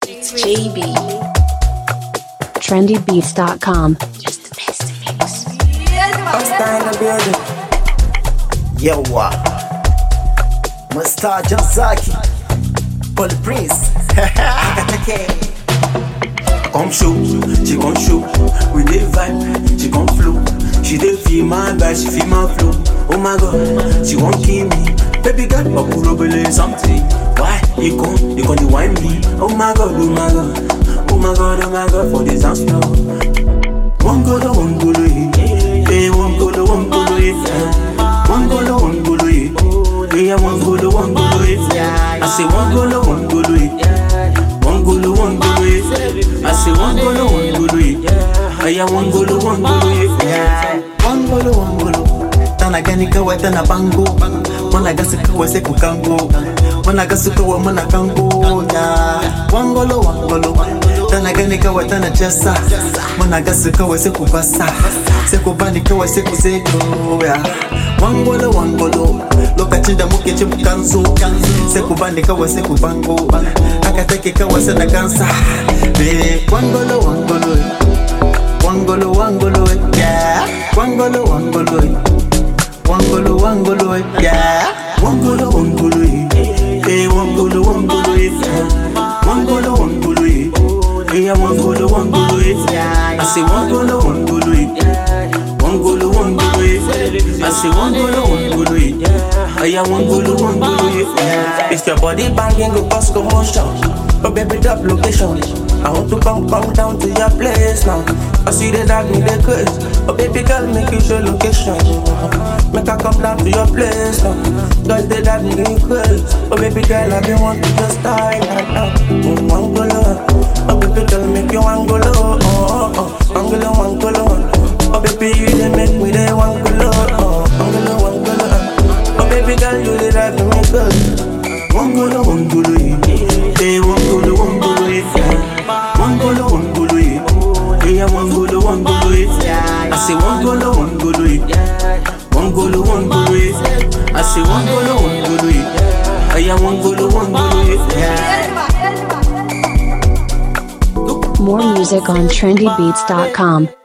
It's JB. trendybeats.com. Just the best mix. Hostile in the building. Yawa. Mr. Jansaki. Paul Prince. Come show, she come show. We dey vibe, she come flow. She dey feel my vibe, she feel my flow. Oh my god, she won't kill me. Baby girl, Bakurobele something. Why you come, you come to wine me? Oh my god, oh my god, oh my god, oh my god, for this dance floor. One golo, one golo, yeah. Hey, one golo, one golo, yeah. One golo, one golo, yeah. Yeah, one golo, one golo, yeah. I say one golo, one golo, yeah. One golo, one golo, yeah. I say one golo, one golo, yeah. Yeah, one golo, one golo, yeah. One golo, one golo. Tana gani kawai tana bango. Muna gasu kawai sai ku kango. Muna gasu kawai muna kango. Ya. One golo, one golo. Tana gani kawai tana jessa. Muna gasu kawai sai ku basa. Sai ku bani kawai sai ku zeko. Ya. One golo, one golo. Lokacin da muke ci mu kanzo. Sai ku bani kawai sai ku bango. Haka take kawai sai na gansa. Eh, one golo, one golo. Wangolo, wangolo, yeah. Wangolo, wangolo, wangolo, wangolo, yeah. Wangolo, wangolo, yeah. Hey, wangolo, wangolo, yeah. Wangolo, wangolo, yeah. Yeah, wangolo, wangolo, yeah. I say wangolo, wangolo, yeah. Wangolo, wangolo, yeah. I say wangolo, wangolo, yeah. Yeah, wangolo, wangolo, yeah. If your body banging go cause commotion But baby drop location I want to come come down to your place now I see the dog me the craze But baby girl make you show location Make her come down to your place now Girl they dog me the craze But baby girl I been want to just die right now mm, Angolo Oh baby girl make you angolo Oh oh oh Angolo angolo Oh baby you they make me the angolo Oh angolo angolo Oh baby girl you they drive me crazy Wangolo, wangolo, yeah. Hey, wangolo, wangolo, yeah. Wangolo, wangolo, yeah. Yeah, wangolo, wangolo, yeah. I say wangolo, wangolo, yeah. Wangolo, wangolo, yeah. I say wangolo, wangolo, yeah. Yeah, wangolo, wangolo, yeah. More music on trendybeats.com.